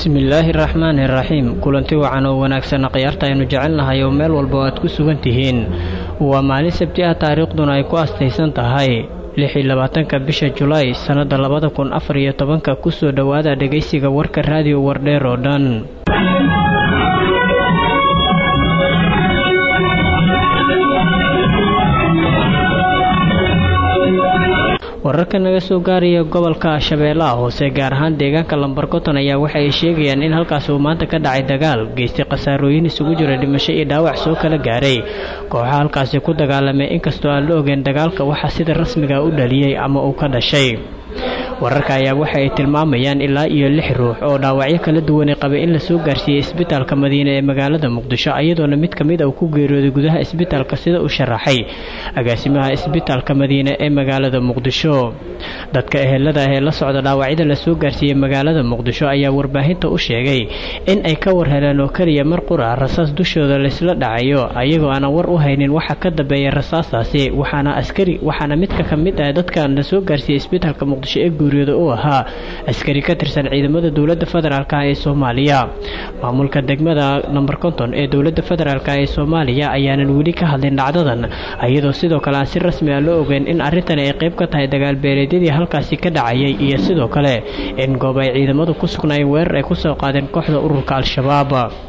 bismillaahi raxmaani raxiim kulanti wacan oo wanaagsan khiyaarta aynu jecelnahay oo meel walba o aad ku sugan tihiin waa maalin sabti ah taariikhduna ay ku astaysan tahay lix iyo labaatanka bisha julaay sannadda labada kun afar iyo tobanka kusoo dhowaada dhegaysiga warka raadiyo wardheer oo dhan wararka naga soo gaaraya gobolka shabeellaha hoose gaar ahaan deegaanka lambarkoton ayaa waxa ay sheegayaan in halkaas uu maanta ka dhacay dagaal geystay khasaarooyin isugu jira dhimasho iyo dhaawac soo kala gaaray kooxa halkaasi ku dagaalamay inkastoo aan la ogeyn dagaalka waxaa sida rasmiga u dhaliyey ama uu ka dhashay wararka ayaa waxa ay tilmaamayaan ilaa iyo lix ruux oo dhaawacyo kala duwanay qabay in lasoo gaarsiiyey isbitaalka madiine ee magaalada muqdisho iyadoona mid ka mid a uu ku geeriyooday gudaha isbitaalka sida uu sharaxay agaasimaha isbitaalka madiine ee magaalada muqdisho dadka ehelada ah ee la socda dhaawacyada lasoo gaarsiiyey magaalada muqdisho ayaa warbaahinta u sheegay in ay ka war heleen oo keliya mar qura rasaas dushooda laysla dhacayo ayagoo aanan war u haynin waxa ka dambeeya rasaastaasi waxaana askari waxaana midka ka mid ah dadkan lasoo gaarsiiyey isbitaalka muqdisho ee guuriyooda uu ahaa askari ka tirsan ciidamada dowladda federaalk ee soomaaliya maamulka degmada namber konton ee dowladda federaalk ee soomaaliya ayaanan weli ka hadlin dhacdadan iyadoo sidoo kale aan si rasmi ah loo ogeyn in arrintani ay qayb ka tahay dagaalbeeleedyadii halkaasi ka dhacayay iyo sidoo kale in goob ay ciidamadu ku sugnaayeen weerar ay kusoo qaadeen kooxda ururka al-shabaab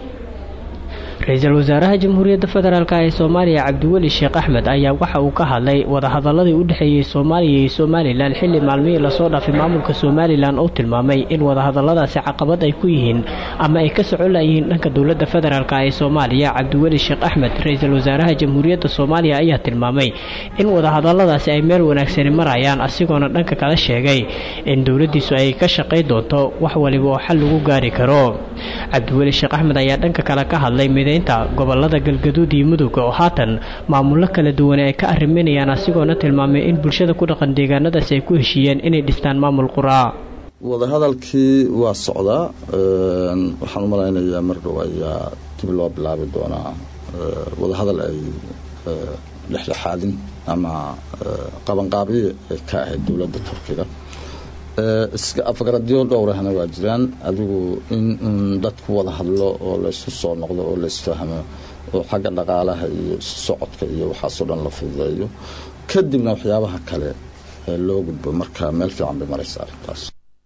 ra-iisul wasaaraha jamhuuriyadda federaalk ee soomaaliya cabdiweli sheekh axmed ayaa waxa uu ka hadlay wadahadaladii u dhexeeyey soomaaliya iyo somalilan xilli maalmihii lasoo dhaafay maamulka somalilan oo tilmaamay in wadahadaladaasi caqabad ay ku yihiin ama ay ka socon layihiin dhanka dowladda federaalk ee soomaaliya cabdiweli sheekh axmed ra-iisul wasaaraha jamhuuriyadda soomaaliya ayaa tilmaamay in wadahadaladaasi ay meel wanaagsani marayaan asigoona dhanka kala sheegay in dowladdiisu ay ka shaqay doonto wax waliba oo xal lagu gaari karo cabdiweli sheekh axmed ayaa dhanka kale ka hadlay mideynta gobolada galgaduud iyo mudug oo haatan maamullo kala duwan ay ka arriminayaan asigoona tilmaamay in bulshada ku dhaqan deegaanadaasi ay ku heshiiyeen inay dhistaan maamul quraa wadahadalkii waa socdaa waxaan u malaynayaa mar dhow ayaa dib loo bilaabi doonaa wadahadal ay dhexdhexaadin ama qabanqaabiye ay ka ahayd dowladda turkiga iska afgaradyo dhowrahna waa jiraan adigu in un dadku wada hadlo oo laysu soo noqdo oo laysfahmo oo xagga dhaqaalaha iyo isu socodka iyo waxaasoo dhan la fududeeyo kadibna waxyaabaha kale loo gudbo marka meel fiican bay maraysa arrintaas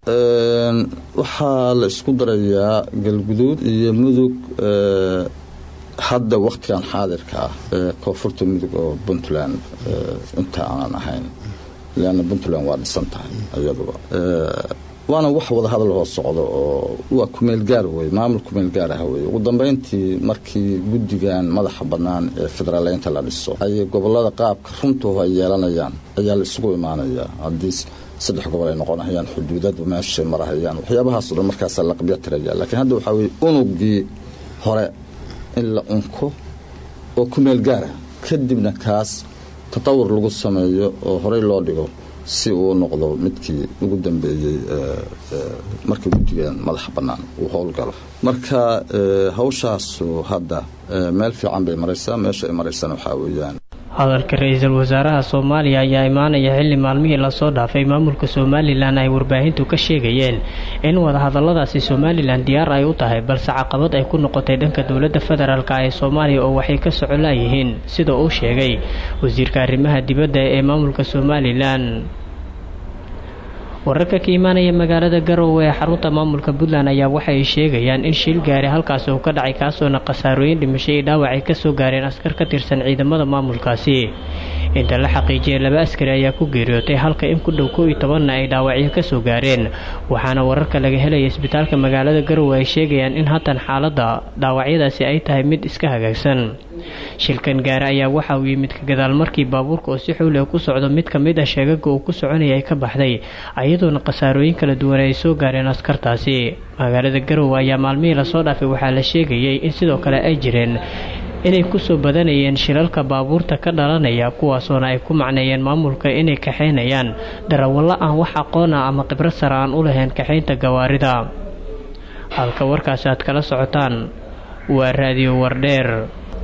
waxaa la isku darayaa galguduud iyo mudug hadda wakhtigan xaadirka ah koonfurta mudug oo puntland inta aanan ahayn leanna puntland waa dhisan tahay iyaduba waana wax wadahadal hoo socdo oo waa kumeel gaar wey maamul kumeel gaar ah wey ugu dambeyntii markii guddigan madaxa bannaan ee federaaleynta la dhiso ayay gobolada qaabka runtuhu ay yeelanayaan ayaa la isugu imaanayaa haddii saddex gobol ay noqonahayaan xuduudadu meeshay marahayaan waxyaabahaasoo dhan markaasaa la qabya tiraya laakiin hadda waxaa weye unugii hore in la unko oo kumeel gaara kadibna kaas tatawur lagu sameeyo oo horey loo dhigo si uu noqdo midkii ugu dambeeyey markii guddigan madaxa bannaan uu howlgalo marka hawshaasu hadda meel fiican bay maraysaa meesha ay maraysana waxaa weeyaan hadalka ra-iisul wasaaraha soomaaliya ayaa imaanaya xilli maalmihii lasoo dhaafay maamulka somalilan ay warbaahintu ka sheegayeen in wadahadaladaasi somalilan diyaar ay u tahay balse caqabad ay ku noqotay dhanka dowladda federaalk ee soomaaliya oo waxay ka soco laayihiin sida uu sheegay wasiirka arrimaha dibadda ee maamulka somalilan wararka ka imaanaya magaalada garowe ee xarunta maamulka puntland ayaa waxay sheegayaan in shil gaari halkaasi uu ka dhacay kaasoona khasaarooyin dhimasho iyo dhaawac ay kasoo gaareen askar ka tirsan ciidamada maamulkaasi inta la xaqiijiyay laba askari ayaa ku geeriyootay halka in ku dhow kow iyo tobanna ay dhaawacyo kasoo gaareen waxaana wararka laga helaya isbitaalka magaalada garowe ay sheegayaan in haatan xaaladda dhaawacyadaasi ay tahay mid iska hagaagsan shilkan gaari ayaa waxa uu yimid ka gadaal markii baabuurka oo si xowliga ku socdo mid ka mid ah sheegaga uu ku soconaya ay ka baxday iyadoona khasaarooyin kala duwan ay soo gaareen askartaasi magaalada garowe ayaa maalmihii lasoo dhaafay waxaa la sheegayay in sidoo kale ay jireen inay kusoo badanayeen shilalka baabuurta ka dhalanaya kuwaasoona ay ku macneeyeen maamulka inay kaxaynayaan darawallo aan wax aqoon ah ama khibrad sare aan u lahayn kaxaynta gawaarida halka warkaasi aad kala socotaan waa raadiyo wardheer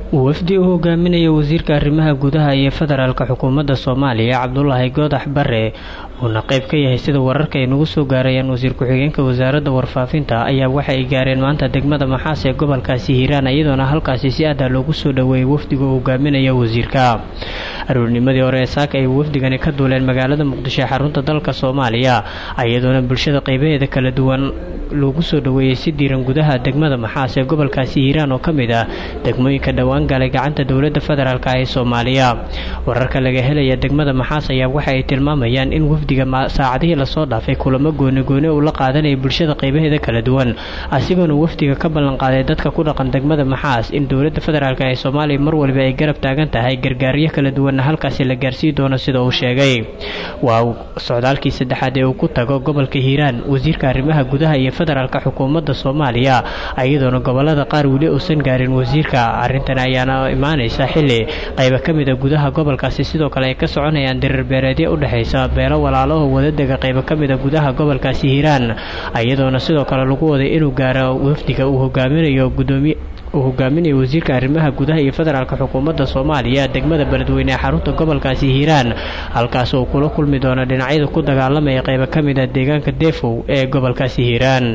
wafdi uu hogaaminaya wasiirka arrimaha gudaha iyo federaalka xukuumadda soomaaliya cabdulaahi goodax bare uuna qayb ka yahay sida wararka ay nagu soo gaarayaan wasiir ku-xigeenka wasaaradda warfaafinta ayaa waxa ay gaareen maanta degmada maxaas ee gobolkaasi hiiraan iyadoona halkaasi si aada loogu soo dhoweeyey wafdiga uu hogaaminaya wasiirka aroornimadii hore ee saaka ay wafdigani ka duuleen magaalada muqdisho ee xarunta dalka soomaaliya iyadoona bulshada qaybaheeda kala duwan loogu soo dhoweeyey si diiran gudaha degmada maxaas ee gobolkaasi hiiraan oo ka mid ah degmooyinka dhowaan galay gacanta dowladda federaalk ee soomaaliya wararka laga helaya degmada maxaas ayaa waxa ay tilmaamayaan in wafdiga saacadihii lasoo dhaafay kulamo goonigooni uu la qaadanaya bulshada qaybaheeda kala duwan asigoona wafdiga ka ballanqaaday dadka ku dhaqan degmada maxaas in dowladda federaalk ee soomaaliya mar waliba ay garab taagan tahay gargaaryo kala duwanna halkaasi la gaarsii doono sida uu sheegay waa socdaalkii saddexaad ee uu ku tago gobolka hiiraan wasiirka arrimaha gudaha iyo federaalka xukuumadda soomaaliya iyadoona gobolada qaar weli uusan gaarin wasiirka arrintan ayaana imaanaysa xili qayba ka mid a gudaha gobolkaasi sidoo kale ay ka soconayaan dirir beereedyo u dhexaysa beelo walaalaho wadadega qayba ka mid a gudaha gobolkaasi hiiraan iyadoona sidoo kale lagu waday inuu gaaro wafdiga uu hogaaminayo gudoomiye uu hogaaminayo wasiirka arrimaha gudaha iyo federaalka xukuumadda soomaaliya degmada beledweyne ee xarunta gobolkaasi hiiraan halkaas uu kula kulmi doono dhinacyada ku dagaalamaya qayba ka mid a deegaanka deefow ee gobolkaasi hiiraan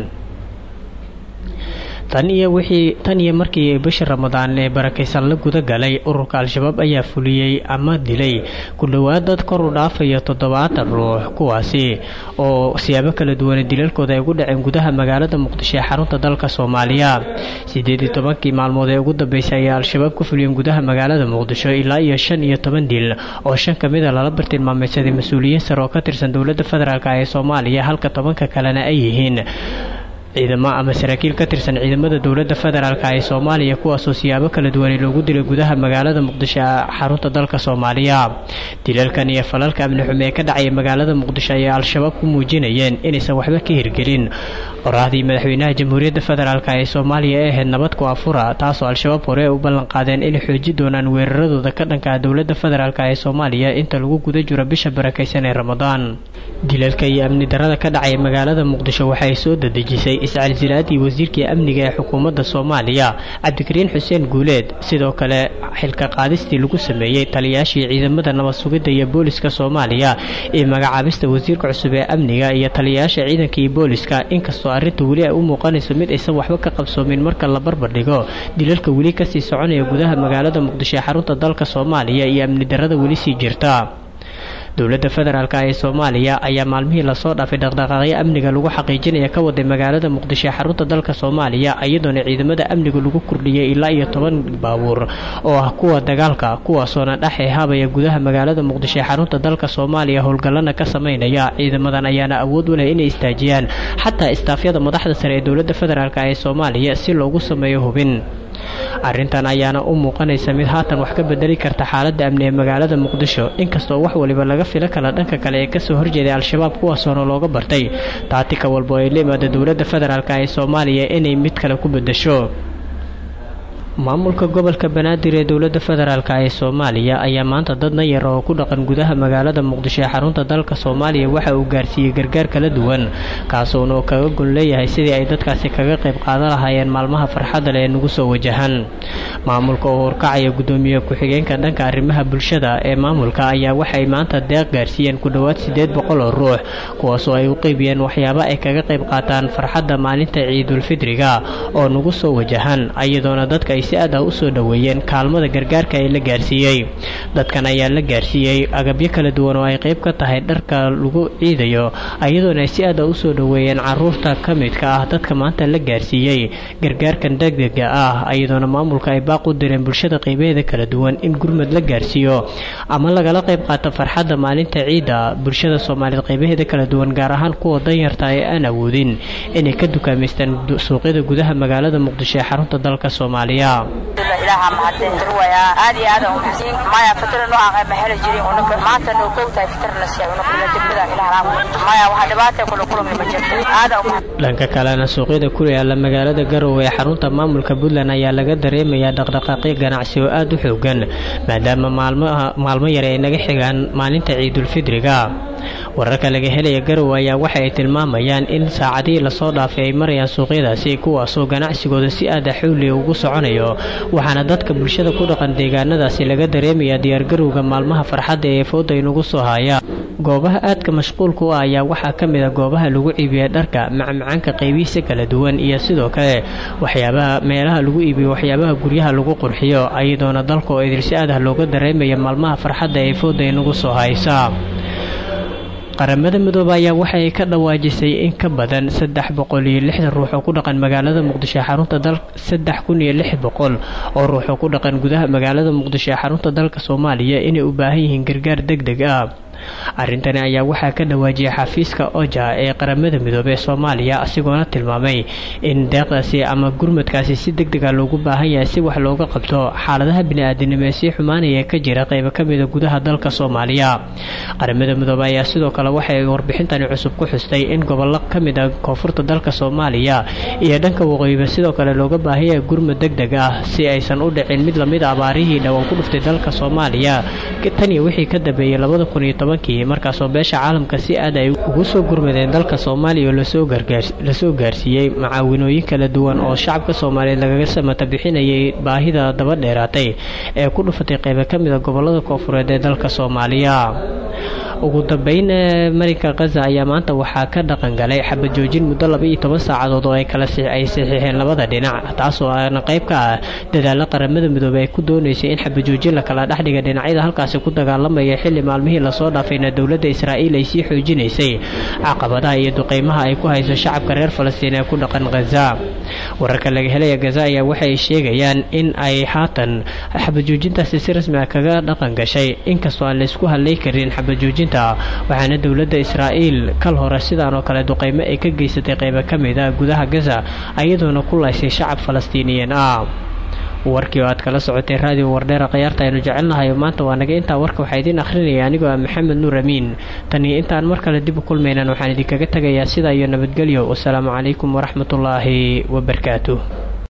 tan iyo wixii tan iyo markii bishii ramadaan ee barakaysan la guda galay ururka al-shabaab ayaa fuliyey ama dilay ku dhowaad dad kor u dhaafaya toddobaatan ruux kuwaasi oo siyaabo kala duwane dilalkooda ay ugu dhaceen gudaha magaalada muqdisho ee xarunta dalka soomaaliya siddeed iyo tobankii maalmood ee ugu dambeysay ayaa al-shabaab ku fuliyeen gudaha magaalada muqdisho ilaa iyo shan iyo toban dil oo shan ka mid a lala bartilmaameysaday mas-uuliyiin sare oo ka tirsan dowladda federaalk ee soomaaliya halka tobanka kalena ay yihiin ciidamo ama saraakiil ka tirsan ciidamada dowladda federaalk ee soomaaliya kuwaasoo siyaabo kala duwanay loogu dilay gudaha magaalada muqdisho ee xarunta dalka soomaaliya dilalkan iyo falalka amni xume ee ka dhacaya magaalada muqdisho ayay al-shabaab ku muujinayeen inaysan waxba ka hirgelin qoraahdii madaxweynaha jamhuuriyadda federaalk ee soomaaliya ee ahayd nabad ku afura taasoo al-shabaab hore u ballanqaadeen inay xooji doonaan weeraradooda ka dhanka ah dowladda federaalk ee soomaaliya inta lagu guda jiro bisha barakaysan ee ramadaan dilalka iyo amni darada ka dhacaya magaalada muqdisho waxay soo dadejisay iscalsilaadii wasiirkii amniga ee xukuumadda soomaaliya cabdikariin xuseen guuleed sidoo kale xilka qaadistii lagu sameeyey taliyaashii ciidamada nabad sugidda iyo booliska soomaaliya iyo magacaabista wasiirka cusub ee amniga iyo taliyayaasha ciidanka iyo booliska inkastoo arrinta weli ay u muuqanayso mid aysan waxba ka qabsoomin marka la barbardhigo dilalka weli kasii soconaya gudaha magaalada muqdisho ee xarunta dalka soomaaliya iyo amni darada weli sii jirta dowladda federaalk ee soomaaliya ayaa maalmihii lasoo dhaafay dhaqdhaqaaqyo amniga lagu xaqiijinaya ka waday magaalada muqdisho ee xarunta dalka soomaaliya iyadoona ciidamada amniga lagu kordhiyey ilaa iyo toban baabuur oo ah kuwa dagaalka kuwaasoona dhexe haabaya gudaha magaalada muqdisho ee xarunta dalka soomaaliya howlgallana ka sameynaya ciidamadan ayaana awood u leh inay istaajiyaan xataa istaafyada madaxda sare ee dowladda federaalk ee soomaaliya si loogu sameeyo hubin arrintan ayaana u muuqanaysa mid haatan wax ka bedeli karta xaaladda amni ee magaalada muqdisho inkastoo wax waliba laga filo kala dhanka kale ee kasoo horjeeday al-shabaab kuwaasoona looga bartay taatika walba oo ay la imaada dowladda federaalk ee soomaaliya inay mid kale ku bedesho maamulka gobolka banaadir ee dowladda federaalk ee soomaaliya ayaa maanta dad nayar oo ku dhaqan gudaha magaalada muqdisho ee xarunta dalka soomaaliya waxa uu gaarsiiyey gargaar kala duwan kaasuuna oo kaga gon leeyahay sidii ay dadkaasi kaga qayb qaadan lahaayeen maalmaha farxadda leh ee nagu soo wajahan maamulka oo horkacaya gudoomiye ku-xigeenka dhanka arrimaha bulshada ee maamulka ayaa waxay maanta deeq gaarsiiyeen ku dhowaad siddeed boqol oo ruux kuwaasoo ay u qeybiyeen waxyaaba ay kaga qayb qaataan farxadda maalinta ciidulfidriga oo nagu soo wajahan iyadoona dadka si aad ah u soo dhoweeyeen kaalmada gargaarka ee la gaarsiiyey dadkan ayaa la gaarsiiyey agabyo kala duwan oo ay qayb ka tahay dharka lagu ciidayo iyadoona ay si aad ah u soo dhoweeyeen caruurta ka midka ah dadka maanta la gaarsiiyey gargaarkan degdega ah iyadoona maamulka ay baaq u direen bulshada qaybaheeda kala duwan in gurmad la gaarsiiyo ama lagala qayb qaato farxadda maalinta ciidda bulshada soomaaliyeed qaybaheeda kala duwan gaar ahaan kuwa danyarta ee aan awoodin inay ka dukaamaystaan suuqyada gudaha magaalada muqdisho ee xarunta dalka soomaaliya ilaaha mahadeen ruwaya aad iyo aad aan xasiin maya fitr noo aqay ma heli jirin unaka maanta noo koogtahay fitr na siya unaka la dibada ilaaha maya waxa dhibaata kula kulmi ma jirto aad aan dhanka kalena suuqyada ku yaala magaalada garowe ee xarunta maamulka puntland ayaa laga dareemayaa dhaqdhaqaaqyo ganacsi oo aada u xoogan maadaama maalmaha maalmo yare ay naga xigaan maalinta ciidulfidriga wararka laga helaya garowe ayaa waxa ay tilmaamayaan in saacadihii lasoo dhaafay ay marayaan suuqyadaasi kuwaasoo ganacsigooda si aada xawliga ugu soconayo dhacayo waxaana dadka bulshada ku dhaqan deegaanadaasi laga dareemayaa diyaargarowga maalmaha farxadda ee fooda inugu soo haya goobaha aadka mashquulka u ah ayaa waxaa ka mid a goobaha lagu iibiya dharka macmacaanka qaybihiisa kala duwan iyo sidoo kale waxyaabaha meelaha lagu iibiyo waxyaabaha guryaha lagu qurxiyo ayadoona dalka oo idilsi aadah looga dareemaya maalmaha farxadda ee fooda inugu soo haysa qaramada midoobe ayaa waxay ka dhawaajisay in ka badan saddex boqol iyo lixdan ruux oo ku dhaqan magaalada muqdisho ee xarunta dal saddex kun iyo lix boqol oo ruux oo ku dhaqan gudaha magaalada muqdisho ee xarunta dalka soomaaliya inay u baahan yihiin gargaar deg deg ah arrintani ayaa waxaa ka dhawaajiyay xafiiska oja ee qaramada midoobey ee soomaaliya asigoona tilmaamay in deeqdaasi ama gurmadkaasi si deg dega loogu baahan yahay si wax looga qabto xaaladaha bini-aadinimo ee sii xumaanaya ka jira qaybo ka mida gudaha dalka soomaaliya qaramada midoobe ayaa sidoo kale waxay warbixintani cusub ku xustay in gobollo ka mid a koonfurta dalka soomaaliya iyo dhanka waqooyiba sidoo kale looga baahan yahay gurmad deg deg ah si aysan u dhicin mid lamid a abaarihii dhowaan ku dhuftay dalka soomaaliya tan iyo wixii ka dambeeyey labada kun iyo tobankii markaasoo beesha caalamka si aad ay ugu soo gurmadeen dalka soomaaliya oo lasoo gaarsiiyey macaawinooyin kala duwan oo shacabka soomaaliyeed lagaga samata bixinayay baahida daba dheeraatay ee ku dhufatay qaybo ka mid a gobolada koonfureed ee dalka soomaaliya ugu dambeyn marinka khaza ayaa maanta waxaa ka dhaqan galay xabad joojin muddo laba iyo toban saacadood oo ay kala ay saxiixeen labada dhinac taasoo aana qayb ka ah dadaalo qaramada midoobey ay ku doonaysay in xabad joojin la kala dhexdhiga dhinacyada halkaasi ku dagaalamaya xilli maalmihii lasoo dhaafayna dowladda israa'iil ay sii xoojinaysay caqabadaha iyo duqeymaha ay ku hayso shacabka reer falastiin ee ku dhaqan khaza wararka laga helaya gaza ayaa waxay sheegayaan in ay haatan xabad joojintaasi si rasmi ah kaga dhaqan gashay inkastoo aan laysku hadlay karin xabad joojinta waxaana dowladda israa'iil kal hore sidaan oo kale duqeymo ay ka geysatay qaybo ka mid a gudaha gaza ayadoona ku laysay shacab falastiiniyiin ah warkii oo aad kala socotay raadiyo wardheera khayaarta aynu jecelnahay maanta waa naga intaa warka waxaa idiin akhrinaya anigoo ah maxamed nuur amiin tan iyo intaan mar kale dib u kulmaynan waxaan idinkaga tegayaa sidaa iyo nabadgelyo wasalaamu calaykum waraxmatullaahi wabarakaatuh